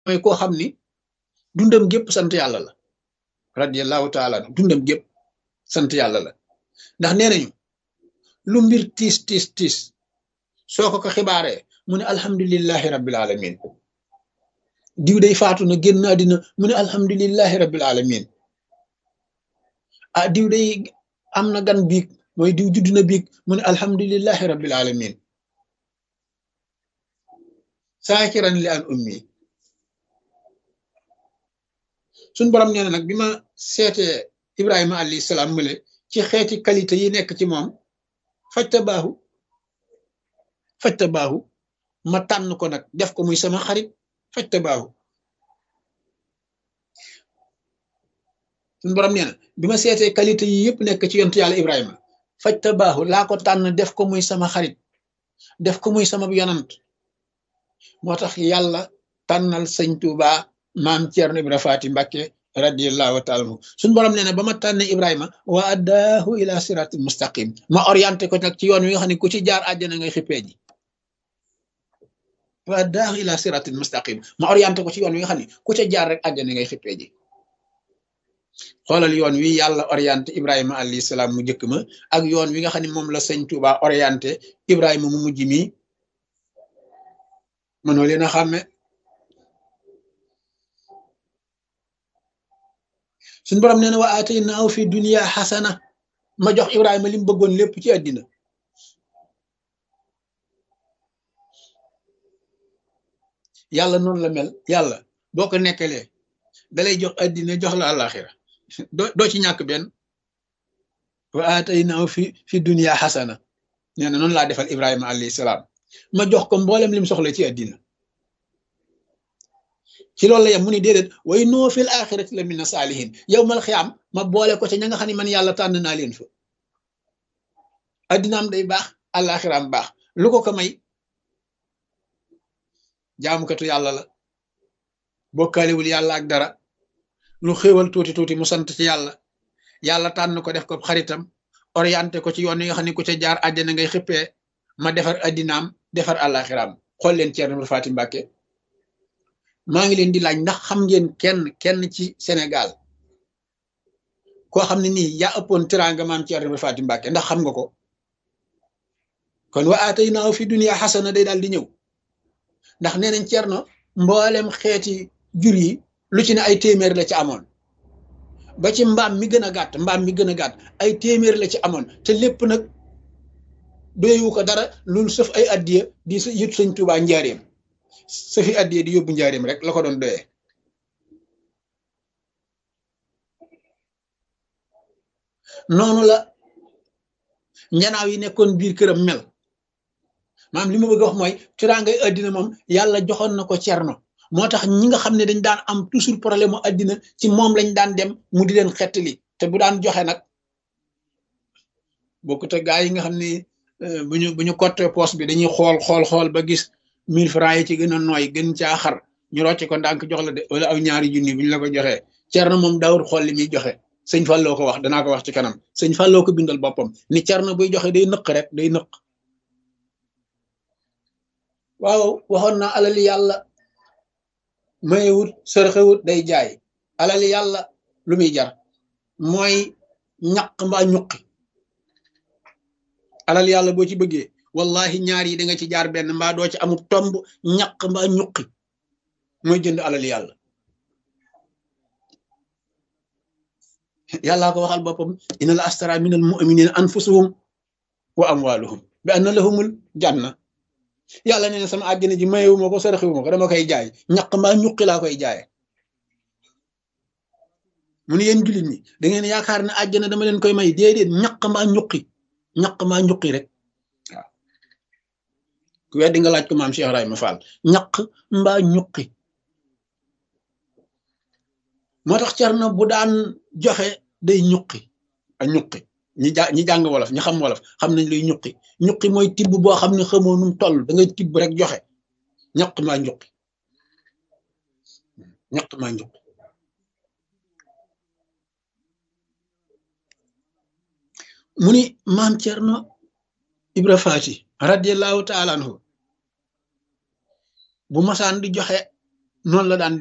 mooy koo xam ni dundam gépp sant yàlla la radiallahu taala dundam gépp sant yàlla la ndax nee nañu lu mbir tiis tiis tiis soo ko ko xibaaree mu ne alhamdulillahi rabbil alamin diw day faatu na génn àddina mu ne alhamdulillahi rabbil alamin ah diw day am na gan biig mooy diw judd na biig mu ne alhamdulillahi rabbil alamin saakiran li an ummi suñ borom nee na nag bi ma seetee ibrahima alayhi salaam mële ci xeeti qualité yi nekk ci moom fajta baaxu fajta baaxu ma tànn ko nag def ko muy sama xarit fajta baaxu suñ borom nee na bi ma seetee qualité yi yëpp nekk ci yontu yàlla ibrahima fajta baaxu laa ko tànn def ko muy sama xarit def ko muy sama yonant moo tax yàlla tànnal sëñ Tuuba maam Ceerno Ibra Faati Mbàkke radiallahu taala anhu suñu borom nee na ba ma tànne Ibrahima wa addaahu ila siratil mustaqim ma orienté ko nag ci yoon wi nga xam ne ku ci jaar àjjana ngay xippee ji wa addaahu ila siratil mustaqim ma orienté ko ci yoon wi nga xam ne ku ca jaar rek àjjana ngay xippee ji xoolal yoon wi yàlla orienté Ibrahima alayhi salaam mu njëkk ma ak yoon wi nga xam ne moom la sëñ Tuuba orienté Ibrahima mu mujj mi mënoo leen a xàmme suñ borom nee na wa ataynaahu fi dunya xasana ma jox Ibrahima li mu bëggoon lépp ci àddina yàlla noonu la mel yàlla boo ko nekkalee dalay jox àddina jox la àllaaxira doo doo ci ñàkk benn wa ataynaahu fi fi dunya xasana nee na noonu laa defal Ibrahima alayhi salaam ma jox ko mboolem lim soxla ci àddina ci loolu la yem mu ni déedéet way noo fil axirati la mina saalihin yow mal xiyaam ma boole ko ca ña nga xam ne man yàlla tànn naa leen fa addinaam day baax àllaaxiraam baax lu ko ko may jaamukatu yàlla la bokkaalewul yàlla ak dara lu xéewal tuuti tuuti mu sant ci yàlla yàlla tànn ko def ko xaritam orienté ko ci yoon yi nga xam ne ku ca jaar àjjana ngay xippee ma defar addinaam defar àllaaxiraam xool leen Ceerno Faati Mbàkke maa ngi leen di laaj ndax xam ngeen kenn kenn ci Sénégal koo xam ne nii yaa ëppoon teraanga maam Ceerno Faati Mbàkke ndax xam nga ko kon wa ataynaahu fi dunya xasana day daal di ñëw ndax nee nañ Ceerno mboolem xeeti jur yi lu ci ne ay téeméer la ci amoon ba ci mbaam mi gën a gàtt mbaam mi gën a gàtt ay téeméer la ci amoon te lépp nag doyewu ko dara loolu sëf ay addiya di yët sëñ Tuubaa njaareem sëfi addiya di yóbbu njaareem rek la ko doon doyee noonu la njanaaw yi nekkoon biir këram mel maam li ma bëgg a wax mooy teraangay addina moom yàlla joxoon na ko cerno moo tax ñi nga xam ne dañ daan am toujours problème mu addina ci moom lañ daan dem mu di leen xettali te bu daan joxe nag bokkut ak gaa yi nga xam ne bu ñu bu ñu cotte poste bi dañuy xool xool xool ba gis mille francs yi ci gën a nooy gën caa xar ñu rocc ko ndànk jox la de wala aw ñaari junni bu ñu la ko joxee cerno moom daawul xool li muy joxe sëñ Falloo ko wax danaa ko wax ci kanam sëñ Falloo ko bindal boppam ni cerno buy joxe day nëq rek day nëq waaw waxoon naa alali yàlla mayewut sërxewut day jaay alali yàlla lu muy jar mooy ñaq mbaa ñuqi alal yàlla boo ci bëggee wallahi ñaar yi da nga ci jaar benn mbaa doo ci amul tomb ñaq mbaa ñuqi mooy jënd alal yàlla yàllaa ko waxal boppam inna la astara min al muminina anfusuhum wa amwaluhum bi anna lahumul janna yàlla nee na sama àjjana ji mayewu ma ko saraxewu ma ko dama koy jaay ñaq mbaa ñuqi laa koy jaaye mu ne yéen jullit ñi da ngeen yaakaar ne àjjana dama leen koy may déedéet ñaq mbaa ñuqi ñaq mbaa ñuqi rek waaw ku weddi nga laaj ko maam Cheikh Ibrahima Fall ñaq mbaa ñuqi moo tax Cerno bu daan joxe day ñuqi a ñuqi ñi ja ñi jàng wolof ñi xam wolof xam nañ luy ñuqi ñuqi mooy tibb boo xam ne xamoo num toll da ngay tibb rek joxe ñaq maa ñuqi ñaq maa ñuqi mu ni maam Cerno Ibra Faati radiallahu taala anhu bu masaan di joxe noonu la daan